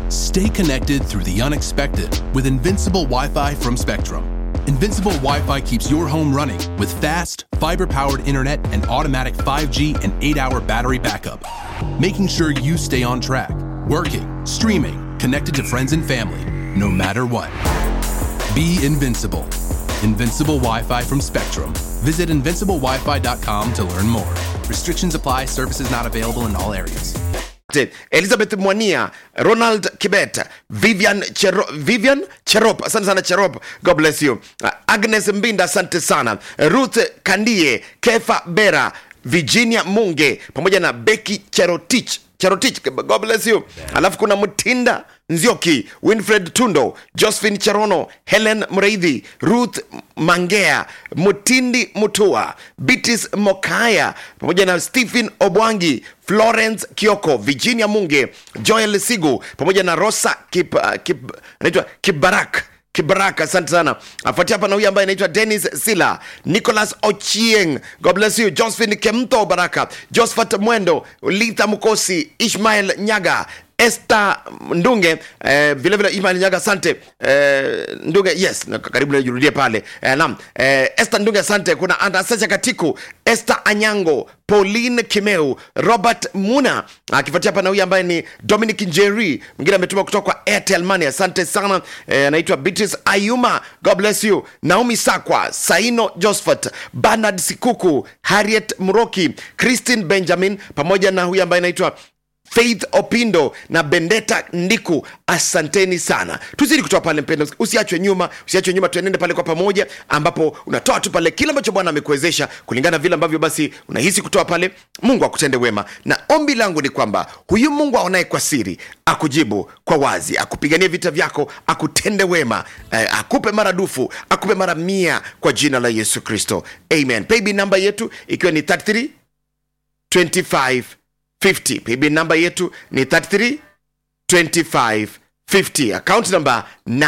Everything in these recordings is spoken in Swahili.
Stay connected through the unexpected with Invincible Wi Fi from Spectrum. Invincible Wi Fi keeps your home running with fast, fiber powered internet and automatic 5G and 8 hour battery backup, making sure you stay on track, working, streaming, connected to friends and family, no matter what. Be invincible. Invincible Wi Fi from Spectrum. Visit invinciblewifi.com to learn more. Restrictions apply, services not available in all areas. elizabeth mwania ronald kibet vivian, Chero, vivian cherop asante sana cherop god bless you Uh, agnes mbinda asante sana ruth kandie kefa bera virginia munge pamoja na beki cherotich cherotich god bless you alafu kuna mtinda nzioki winfred tundo josephine cherono helen mreidhi ruth mangea mutindi mutua bitis mokaya pamoja na stephen obwangi florence kioko virginia munge joel sigu pamoja na rosa kip, uh, kip, anaitwa kibarak kibaraka asante sana afuatia hapa na huyu ambaye anaitwa denis sila nicholas ochieng god bless you josephine kemto baraka josephat mwendo litha mkosi ishmael nyaga Esther Ndunge eh, vile vile Ismail Nyaga asante eh, Ndunge yes na karibu najirudie pale eh, naam eh, Esther Ndunge asante kuna Anastasia Katiku Esther Anyango Pauline Kimeu Robert Muna akifuatia hapa na huyu ambaye ni Dominic Njeri mwingine ametuma kutoka kwa Airtel Money asante sana eh, anaitwa Beatrice Ayuma God bless you Naomi Sakwa Saino Josephat Bernard Sikuku Harriet Muroki Christine Benjamin pamoja na huyu ambaye anaitwa faith opindo na bendeta ndiku asanteni sana tuzidi kutoa pale mpendo usiachwe nyuma usiachwe nyuma tuenende pale kwa pamoja ambapo unatoa tu pale kile ambacho bwana amekuwezesha kulingana na vile ambavyo basi unahisi kutoa pale mungu akutende wema na ombi langu ni kwamba huyu mungu aonaye kwa siri akujibu kwa wazi akupiganie vita vyako akutende wema eh, akupe maradufu akupe mara mia kwa jina la yesu kristo amen paybill namba yetu ikiwa ni 33 25 50 paybill namba yetu ni 33 25 50 account namba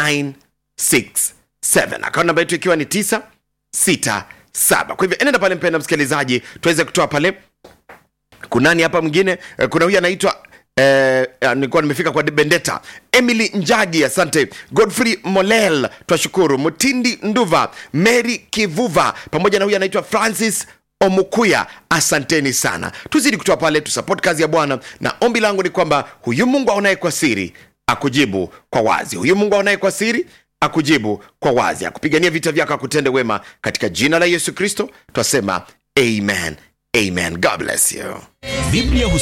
967 account namba yetu ikiwa ni 967 kwa hivyo enenda pale mpenda msikilizaji tuweze kutoa pale kunani hapa mwingine Eh, kuna huyu anaitwa Eh, eh, nilikuwa nimefika kwa bendeta emily njagi asante godfrey molel twashukuru mutindi nduva mary kivuva pamoja na huyu anaitwa francis omukuya asanteni sana tuzidi kutoa pale tusupport kazi ya bwana na ombi langu ni kwamba huyu mungu aonaye kwa siri akujibu kwa wazi huyu mungu aonaye kwa siri akujibu kwa wazi akupigania vita vyako akutende wema katika jina la yesu kristo twasema amen amen god bless you Biblia